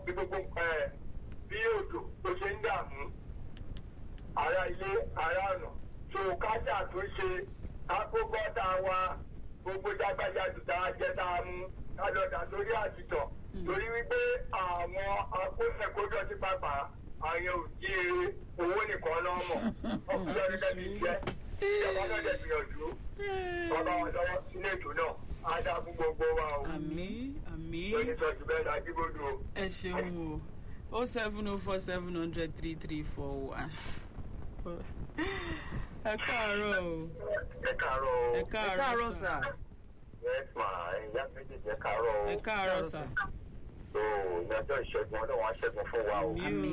bí gbogbo ẹ̀ bí òjò tó ṣe ń dààmú ará ilé ará ọ̀nà tó kájà tó ṣe akókọ́ta wa gbogbo jágbájáde tá a jẹ́ tá a mú kálọ̀dà lórí àtìtọ̀ torí wípé àwọn akóṣẹ́kójọ sí pápá àwọn òjì owó nìkan lọ́mọ ọkùnrin ọdún tẹ́lẹ̀ iṣẹ́ ìjọba náà dẹ̀ gbìyànjú bàbá wọn lọ́wọ́ sílé ètò náà á dá fún gbogbo wa o àmì àmì lórí sọ́jú bẹ́ẹ̀ la jíbodò o. ẹ ṣeun o o seven o four seven hundred three three four one. ẹ káàárọ̀ o ẹ káàárọ̀ o. ẹ ẹ káàárọ̀ káàárọ̀ sà. yes ma ìyá méjèèjì ẹ káàárọ̀ o. ẹ káàárọ̀ sà. so ìyàjọ́ ìṣẹ́gun ọlọ́run á ṣẹ́gun fún wa o. àmì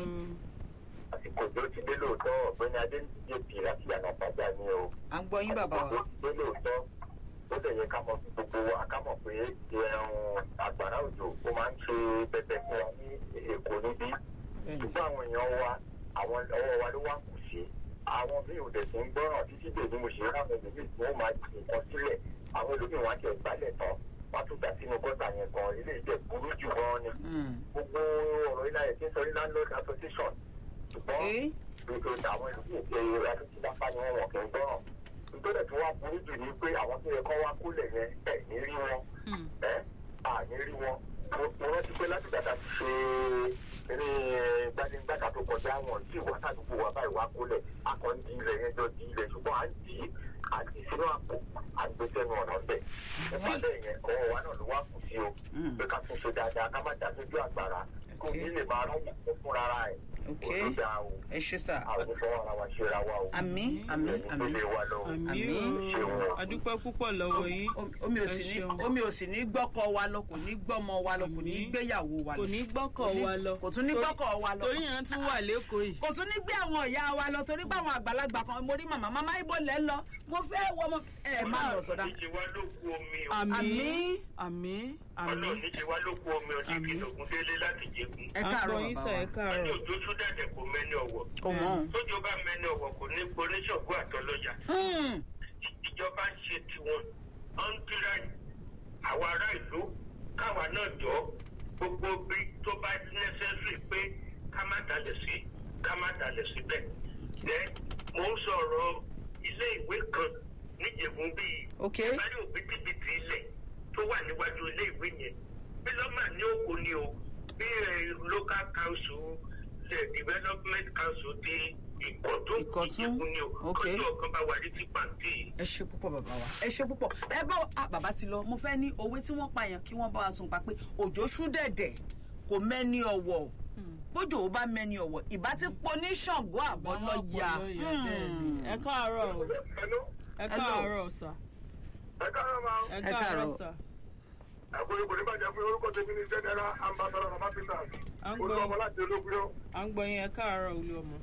o àsìkò tó ti dé lóòótọ́ ọ̀gbẹ́ni adéǹdíje pì láti yànnà pàjá ni o. à ń gbọ́ yín bàbá àsìkò wa. tó ti dé lóòótọ́ ó lè yẹ ká mọ sí gbogbo wa ká mọ̀ pé ẹ̀rùn àgbàrá òjò ó máa ń ṣe bẹbẹ fún wa ní èkó níbí Bẹ́ẹ̀ni. ṣùgbọ́n àwọn èèyàn wa àwọn ọwọ́ wa ló wá kù sí àwọn míì ò dẹ̀ sí ń gbọ́ràn títí dè ní mo ṣe ráwọn ẹlòmíì tí wọ́n máa jù nǹkan sílẹ̀ àwọn ẹlòmíì wọn á jẹ ìgbálẹ̀ tán wọ́n á tún dà sínú gọ́tà yẹn gan ilé ìjẹ́ burú jù gan ni Mm. gbogbo ọ̀rọ̀ ilé ayé tí ń sọ ní landlord association ṣùgbọ́n Eh? gbogbo àwọn ẹlòmíì ṣe ìrẹsì lápá ni wọ́n wọ̀ kí ń gbọ́ràn nítorí tí wọ́n burú jù ní pé àwọn tó yẹ kọ́ wá kólẹ̀ yẹn ẹ̀ ní rí wọn Hmm. ẹ́ àní rí wọn mo mo rántí pé láti gbàgbà ti ṣe eré gbanigbàgbà tó kọjá wọn tí ìwà sàdúgbò wa báyìí wá kólẹ̀ akọ ń di ilẹ̀ yẹn jọ di ilẹ̀ ṣùgbọ́n à ń dì í à ń dì í sínú àpò à ń gbé sẹ́nu ọ̀nà bẹ̀ nípa bẹ́ẹ̀ yẹn ọwọ́ wa náà ló wá kù sí o Mm. pé ká tún ṣe dáadáa ká má dá sójú àgbàrá kó Okay. ní lè máa rán yàtọ̀ fúnra rà ẹ̀ Okay. kó tó dáa o ẹ ṣe sà. àwọn ìfọwọ́ ara wa ṣe ra wa o àmì àmì ẹni tó àmì. lè wa lọ o. àmì Àmì. o adúpẹ́ púpọ̀ lọ́wọ́ yín omi ò Ẹ sì ní ṣeun. omi ò sì ní gbọ́kọ wa lọ kò ní gbọ́mọ wa lọ kò ní Àmì. gbéyàwó wa lọ. kò ní gbọ́kọ̀ Kò ní- wa lọ kò tún ní Torí- gbọ́kọ̀ wa lọ. torí yẹn tún wà lẹ́kọ̀ọ́ yìí kò tún ní gbé àwọn ìyá wa lọ torí pé àwọn àgbàlagbà kan mo rí màmá màmá ibo lẹ lọ mo fẹ́ wọ ọmọ ẹ má lọ sọdá. Ọlọ́run ní ti wá lókun omi o. àmì Àmì. àmì àmì Ọlọ́run ní ti wá lókun omi o. Ti Àmì. kìlọ̀gùn délé láti jẹ̀kun. ẹ à ń káàárọ̀ gbọ́ yín bàbá sà ẹ wa. Wọ́n ní káàárọ̀ òjò tún dàdẹ̀ kò mẹ́ni ọ̀wọ̀. kò mọ̀. Tójó bá mẹ́ni ọ̀wọ̀ kò ní poníṣọ̀gbó àtọlọ́jà. Mm. Ìjọba ń ṣe tiwọn. Wọ́n ń kíra àwa ará ìlú káwa náà jọ gbogbo bí tó bá nẹ́sẹ̀sì pé ká má dalẹ̀ sí ká má dalẹ̀ síbẹ̀. Ẹ mò ń sọ̀rọ̀ ilé ìwé kan níjẹ̀bùn bíi ok bá ní òbítíbitì ilẹ̀ tó wà níwájú ilé ìwé yẹn bí lọ́mà ní òkú ni o bí ẹ, local council the development council ti ìkọ̀tún Ìkọ̀tún, ìjẹ̀bú ni o ok. kọjú ọ̀kan bá wà ní tí pàǹtí yìí. ẹ ṣe púpọ̀ bàbá wa ẹ ṣe púpọ̀ ẹ bá a bàbá ti lọ mo fẹ́ ní òwe tí wọ́n pààyàn kí wọ́n bá wa sùn pa pé òjò ṣú dẹ̀dẹ̀ kò mẹ́ni ọ̀wọ̀ bójú ò bá mẹ́ni ọ̀wọ̀ ìbá ti po ní ṣàngó àbọ̀ lọ́ọ̀yà ẹ káàárọ̀ o ẹ káàárọ̀ sà ẹ káàárọ̀ máa ẹ Ẹ káàárọ̀ káàárọ̀. sà àkóyè kò ní bàjẹ́ fún orúkọ tèmi ní general ambassador baba peters À ń gbọ́. olùkọ́ láti ológun à ń gbọ́ yín ẹ káàárọ̀ olú ọmọ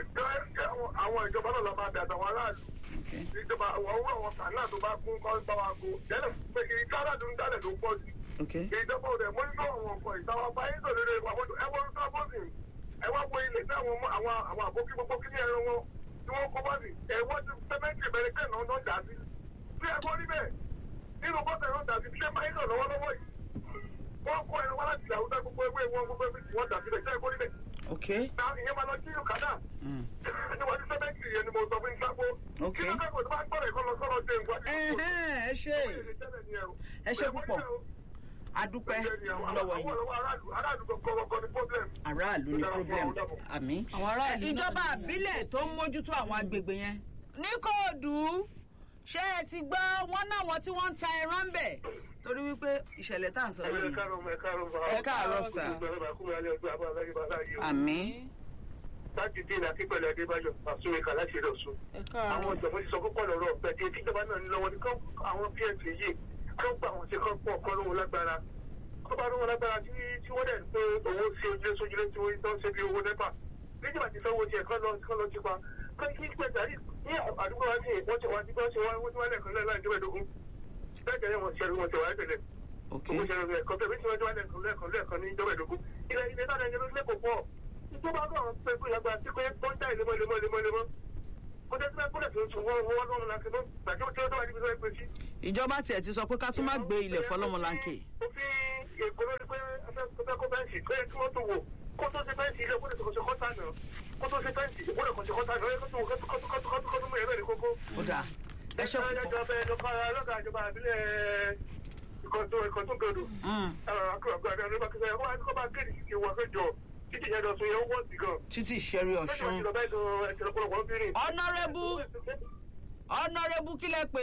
àwọn ìjọba náà lọ máa bẹ àtàwọn aráàlú ìjọba àwọn owó àwọn kànáà tó bá kún kọ́ bá wa kó jẹ́lẹ̀ pé kí káràdù ń dálẹ̀ ló pọ̀ jù ok ìjọba òde mo ń gbọ́ àwọn ọkọ̀ ìtawà bá yín sọ̀rọ̀ lórí ẹ̀wọ̀n ẹ wọ́n sọ bọ́sì ẹ wá wo ilé tí àwọn ọmọ- àwọn àwọn àbókí gbogbo kí ní ẹran wọn tí wọ́n kọ́ bọ́sì ẹ wọ́n ti sẹ́mẹ́ntì bẹ̀rẹ̀ kẹ́ náà náà dà sí tí ẹ kọ́ níbẹ̀ nínú bọ́sì náà dà sí tí ẹ máa ń lọ lọ́wọ́lọ́wọ́ yìí wọ́n kọ́ ẹran wá láti ìyàwó gbogbo ewé wọn gbogbo ewé tí wọ́n dà síbẹ̀ tí ẹ kọ́ níbẹ̀ ok náà ìyẹn máa lọ sí ìkàdà Mm. níwájú sẹ́mẹ́ntì yẹn ni mo sọ fún ìsápó Ok. kí ló kẹ́kọ̀ọ́ tó bá gbọ́dọ̀ ìkọlọ sọ́rọ̀ dé nǹkan Ẹhẹ́n, ẹ ṣe ẹ ṣe púpọ̀ adúpẹ́ lọ́wọ́ yìí aráàlú ní problem àmì. àwọn aráàlú náà ìjọba ní àbílẹ̀ tó ń mójútó àwọn agbègbè yẹn ní kóòdù ṣé ẹ ti gbọ́ wọn náà wọn tí wọ́n ń ta ẹran ń bẹ̀ torí wípé ìṣẹ̀lẹ̀ tá à ń sọ lórí ẹ káàárọ̀ sà àmì láti dín àti pẹ̀lú adébáyọ̀ àsúnmẹ́ka láti rẹ̀ ọ̀sùn. ẹ àwọn káàárọ̀ ìjọba ti sọ púpọ̀ lọ́rọ̀ ọ̀pẹ tí tíjọba náà ní lọ́wọ́ ní kán àwọn pnt yìí kán gbà wọ́n ṣe kán pọ̀ kán lóhun lágbára kán bá lóhun lágbára tí tí wọ́n dẹ̀ ń pé owó sí ojúlé sójúlé tí wọ́n tán ṣe bí owó nẹ́pà níjọba ti sanwó tiẹ̀ kán lọ kán lọ ti pa kán kí pẹ̀ tàrí ní àdúgbò wa sí wọ́n ti wá sí wọ́n ti wá wọ́n ti wá lẹ́ẹ̀kan lẹ́ẹ̀ láì jọba ìdógún bẹ́ẹ̀ jẹ́ wọ́n ṣẹ́rí wọn ti wá tẹ̀lé ok owó ṣẹ́rí wọn kọ́tẹ́ bí tí wọ́n ti wá lẹ́ẹ̀kan lẹ́ẹ̀kan lẹ́ẹ̀kan ní ìjọba ìdógún ilẹ̀ ilẹ̀ náà lẹ́yìn ló lẹ́kọ̀ọ́ pọ̀ ìjọba náà pé pé lágbára sí pé pọ́ńtà ìlémọ́ ìlémọ́ ìlémọ́ ìlémọ́ kọ́tẹ́ tí wọ́n kọ́lẹ̀ tó ń sùn wọ́n wọ́n lọ́rùn láti lọ gbàjọ́ tí ó tó wà níbi tó ń pè sí. ìjọba tiẹ̀ ti sọ pé ká tún má gbé ilẹ̀ fọlọ́mọlanke òfin èkó lórí pé afẹ́kọ́ bẹ́ẹ̀ fẹ́ǹsì tó yẹ kí wọ́n tó wò kó tó ṣe fẹ́ǹsì ilé kó tó ṣe kọ́tà náà kó tó ṣe fẹ́ǹsì kó tó ṣe kọ́tà náà kó tó kó tó kó tó kó tó kó tó mú ẹ̀rọ ìkókó. ó dáa ẹ ṣe púpọ̀ ìjọba ìjọba ọlọ́gà ìjọba àbílẹ̀ ìkọ̀tún ìkọ̀tún gbòdò. Mm, títí ìṣẹ́rí ọ̀ṣun Honourable. ọ̀nàrẹ́bù kílẹ̀ pé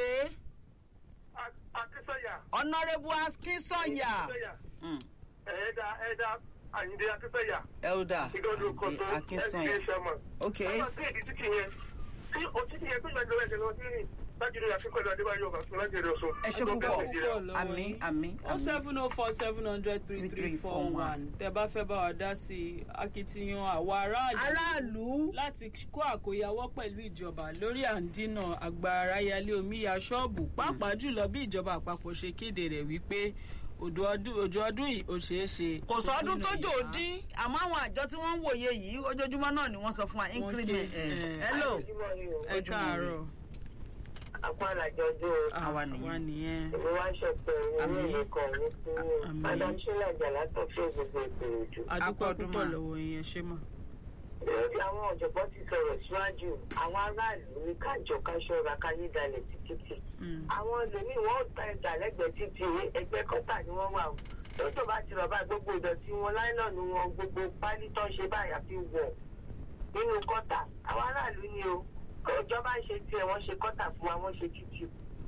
Akínsọ́yà. ọ̀nàrẹ́bù akínsọ̀yà Mm, Ẹ̀ẹ́dà ẹ̀ẹ́dà Àyìndé Akínsọ́yà. elder Ìgbọ́dọ̀ kọ̀tún akínsọ̀yà ẹ̀ẹ́dì ẹ̀ṣẹ̀mọ̀. ok Àwọn akéèdì títì yẹn tí òtítì yẹn tó yẹ lọ ẹ̀jẹ̀ lọ sí rìn láti rí àfikún Adébáyọ̀ Bàtún láti rí ọ̀ṣun. Ẹ ṣé púpọ̀. àmì àmì o àmì seven oh four seven hundred three three four one tẹ bá fẹ́ bá wa dá sí i akitiyan àwa aráàlú aráàlú láti kó àkóyawọ́ pẹ̀lú ìjọba lórí àǹdínà àgbà aráyálé omíya ṣọ́ọ̀bù pàápàá jùlọ bí ìjọba àpapọ̀ ṣe kéde rẹ̀ wípé òjò ọdún òjò ọdún yìí ò ṣeé ṣe. kò sọdún tó jò ìyá. dín àmọ́ àwọn àjọ tí wọ́n ń wòye yìí ojoojúmọ́ náà ni wọ́n sọ fún wa Wọ́n increment ké, ẹ̀ eh, hello ẹ káàárọ̀ apá àlàjọjọ Ah, Àwa nìyẹn. àwa nìyẹn. ìwé wá ṣọpẹ́ owó Àmín. ìwé kan ní kúrò Àmín. madam sheila jalata fún gbogbo ìgbìyànjú. adúpẹ́ Akọ́dún púpọ̀ mà. lọ́wọ́ yẹn ṣé mà. lórí àwọn ọ̀jọ̀gbọ́n ti sọ̀rọ̀ síwájú àwọn aráàlú ní kájọ káṣọ́ra káyé dalẹ̀ sí títì. Mm. àwọn ẹlòmíì wọn ò ta ẹ̀dà lẹ́gbẹ̀ẹ́ títì ẹgbẹ́ kọ́tà ni wọ́n wà o. lọ́tọ̀ bá ti rọ̀ bá gbogbo ìdọ̀tí wọn láìlọ́ọ̀nù wọn gbogbo pálí tó ń ṣe báyà fi wọ̀ nínú kọ́tà àwọn aráàlú ni o ìjọba ń ṣe tiẹ̀ wọ́n ṣe kọ́tà fún wa wọ́n ṣe títì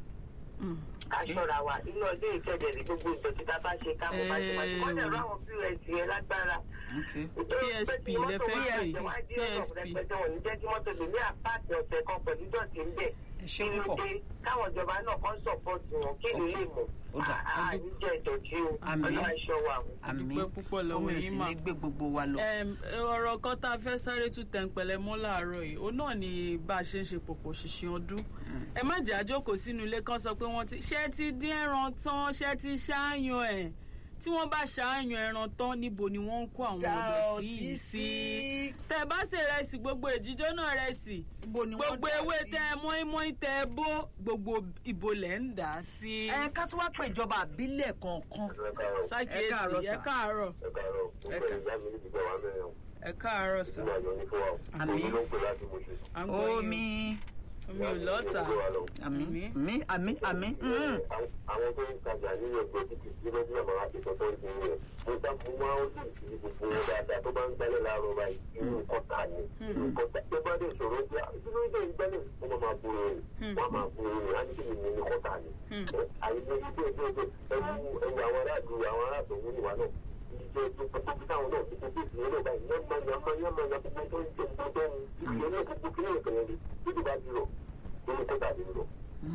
Mm. ká ṣọ́ra wa inú ọdún ìfẹ́dẹ̀rẹ̀ gbogbo ìdọ̀tí tá a bá ṣe ká mọ̀ bá ṣe máa ṣe wọ́n dẹ̀ rọ àwọn pọ́s yẹn lágbára. ok PSP lẹ fẹ́ pè, PSP. wọn ní jẹ́ kí mọ́tò lè ní àpáàtì ọ̀sẹ̀ kan pẹ̀lú dọ̀tí ń bẹ̀. ẹ ṣe kí ló púpọ̀ dé káwọn ìjọba náà kàn sọ̀pọ̀tì wọn kí ló lè mọ̀. Ó dà. àní jẹ́ ìdọ̀tí o Àmín. ọlọ́run aṣọ wa o. àmì Adúpẹ́ púpọ̀ lọ́wọ́ omi ò yín sì mà. ní gbé gbogbo wa lọ Em, ọ̀rọ̀ kan tá a fẹ́ sáré tún tẹ̀ǹpẹ̀lẹ̀ mọ́ láàárọ̀ yìí ó náà ni bá a ṣe ń ṣe pòpò ṣìṣìn ọdún ẹ má jẹ́ àjókòó sínú ilé kan sọ pé wọ́n ti ṣé ti dín ẹran tán ṣé ti ṣáàyàn ẹ̀ tí wọ́n bá ṣáàyàn ẹran tán níbo ni wọ́n ń kó àwọn ọ̀dọ̀ sí yìí sí tẹ bá ṣe rẹsì gbogbo ìjíjọ́ náà rẹsì ibo ni wọ́n gbogbo dà ewé sí? tẹ mọ́ínmọ́ín tẹ bó gbogbo ìbò lẹ̀ ń dà á sí ẹ ká tí wàá pè ìjọba àbílẹ̀ kọ̀ọ̀kan ṣàkíyèsí káàárọ̀ ẹ sà. káàárọ̀ ẹ káàárọ̀ Ẹ ká- ìyá mi níbi ìjọba mẹ́rin ẹ káàárọ̀ sà ìgbà yọ ní fún wa Àmín. òun ló ń pè láti mo ṣe. à ń gbọ́ yín o. omi omi ò lọ́tà àmì Àmín. àmì àmì àmì mm. àwọn tó ń tajà nínú ẹgbẹ́ títí tí lọ́dún àmọ́ láti sọ tó ń di rẹ̀ mo bá mo máa ń sì sí gbogbo wọn dáadáa tó bá ń gbálẹ̀ láàárọ̀ báyìí inú kọ́tà ni inú kọ́tà tó bá dé ìṣòro pé inú ìdè ìgbálẹ̀ wọ́n máa bu rẹ̀ wọ́n máa bu rẹ̀ á ní kí ni mo ní kọ́tà ni. àyè ní ilé ẹgbẹ́ ẹgbẹ́ ẹwu ẹwu àwọn aráàlú àwọn aráàlú òun ìwà náà ìjọ tó tó táwọn náà ti gbogbo ìṣòro náà báyìí yánmá yánmá yánmá yánmá gbogbo tó ń jẹ gbogbo tó ń ìṣòro náà gbogbo kí lóò kẹ̀yẹ́ ni níbi bá ti rọ̀ nínú kọ́tà ni rọ̀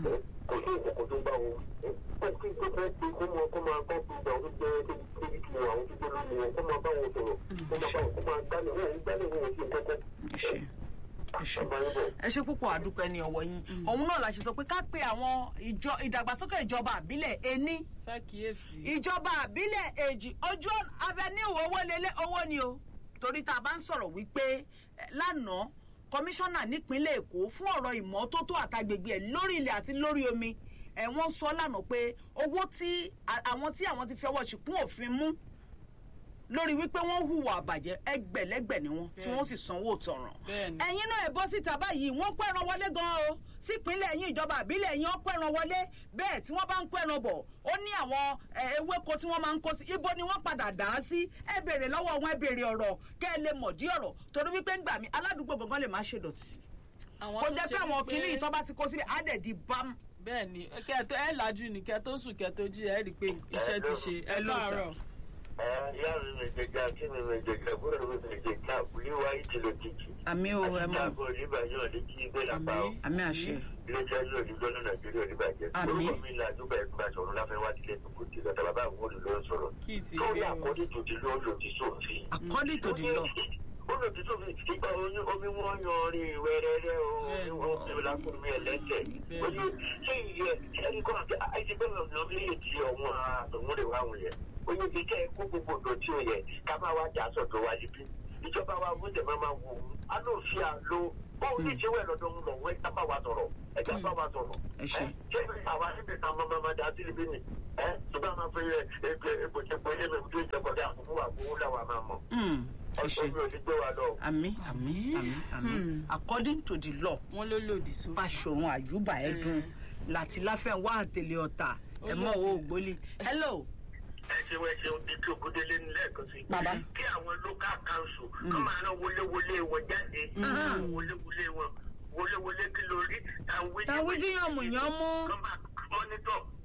kò sí ìkọ̀kọ̀ tó ń bá wọn kó kí kó fẹ́ pé kó máa kó máa kọ́ pé ìgbà wọn jẹ́ débi tí wọn àwọn tó jẹ́ lórí wọn kó máa bá wọn sọ̀rọ̀ kó máa bá wọn kó máa gbálẹ̀ wọn ò ń gbálẹ̀ wọn ò sí kọ́kọ́. ẹ ṣe ẹ ṣe ọba yín bọ̀. ẹ ṣe púpọ̀ àdúpẹ́ ní ọwọ́ yín òun náà la ṣe sọ pé ká pe àwọn ìjọ ìdàgbàsókè ìjọba àbílẹ̀ ení ṣàkíyèsí. ìjọba àbílẹ̀ èjì ojú avenue owó lélẹ̀ owó ni o torí tá a bá ń sọ̀rọ̀ wípé eh, lánàá kọmíṣánná nípínlẹ̀ èkó fún ọ̀rọ̀ ìmọ́tótó àtàgbègbè ẹ̀ lórí ilẹ̀ àti lórí omi ẹ̀ wọ́n sọ lánàá pé owó tí a- àwọn tí àwọn ti fi ọwọ́ ṣìkún òfin mú lórí wípé wọ́n hùwà àbàjẹ́ ẹgbẹ̀lẹ́gbẹ̀ ni wọ́n tí wọ́n sì sanwó tọ̀ràn Bẹ́ẹ̀ni. ẹ̀yin náà ẹ̀ bọ́ síta báyìí wọ́n kó ẹran wọlé gan-an o sípínlẹ̀ yín ìjọba àbílẹ̀ yín wọ́n kó ẹran wọlé bẹ́ẹ̀ tí wọ́n bá ń kó ẹran bọ̀ ó ní àwọn ẹ̀, ewéko tí wọ́n máa ń kó sí ibo ni wọ́n padà dà á sí ẹ béèrè lọ́wọ́ wọn ẹ béèrè ọ̀rọ̀ kẹ́ ẹ lè mọ̀ dí ọ̀rọ̀ torí wípé ń gbà mí aládùúgbò gangan lè má ṣe dọ̀tí àwọn kó tó jẹ́ ṣe pé àwọn wípé- kìnnì ìtọ́ bá ti kó síbi á dẹ̀ di bám bẹ́ẹ̀ ni kẹtọ ẹ lajú ni kẹtọ sùn kẹtọ jí ẹ rí i pé iṣẹ́ ti ṣe ẹ Hello, sir. káàárọ̀ ìyá mi mi jẹjẹ kí mi mi jẹjẹ bóyá mi mi jẹjẹ wíwá ìtìlẹ̀ kìkì. àmì o ẹ mọ àti àgọ́ oníbàjẹ́ òní kí gbé lápá o. àmì àmì àṣẹ iléeṣẹ́ yóò ní lọ́nà nàìjíríà oníbàjẹ́. Àmín. orúkọ mi là dúpẹ́ ẹgbẹ́ sọ̀rọ̀ láfẹ́ wá sílé tó kò tilẹ̀ tàbí bá àwọn olùlọ́ sọ̀rọ̀. kí ì ti tó ní rí o àkọ́dé tó ti lọ́ lòdì sófin. according to the law ó lòdì sófin ìgbà oyún omi wọn yan orin wẹ́rẹ́rẹ́ o Bẹ́ẹ̀ni. omi wọn fi lákùnrin mi ẹlẹ́sẹ̀. Bẹ́ẹ̀ni. ó ní ṣé ìyẹ ẹni kọ́ àti àìsí bẹ́ẹ̀ lọ ní èyí tí ọ̀wọ́n àtọ̀wọ́n rẹ̀ wáhùn yẹn. ó ní bí kẹ́ ẹ kó gbogbo ọ̀dọ̀ tí ó yẹ ká máa wá jà sọ̀tọ̀ wá níbí. ìjọba wa wọ́n jẹ̀ máa máa wò ó. a ló fi àlò bóun ní ìṣẹ́wẹ̀ lọ́dọ̀ ń lọ wọ́n ẹ̀ bá wa sọ̀rọ̀ ẹ̀já bá wa sọ̀rọ̀. ẹ ṣe ṣé àwa níbi kan máa máa dá sí ibi ni ẹ tó bá máa fi ẹ ẹ ẹ bòjẹ́ bòjẹ́ mi tó ìjọba dà fún wa wà owó làwọn máa mọ̀ Mm, ẹ ṣe ọ̀sán mi ò ní gbé wa lọ. àmì àmì àmì àmì Hmm. according to the law wọ́n ló lòdì sófin. fàṣọrun àyùbá ẹdùn láti láfẹ́ wá àtẹlẹ ọ̀tà ẹ mọ̀ owó ògbólì hello ẹ ṣeun ẹ ṣeun bí kí ògúndélé ní lẹ́ẹ̀kan sí. Bàbá. kí àwọn local council kọ́ máa rán wọléwọlé wọn jáde wọléwọlé wọn wọléwọlé kí lórí. tàwídìí yànmùyánmú kọ́ máa mọ́nítọ̀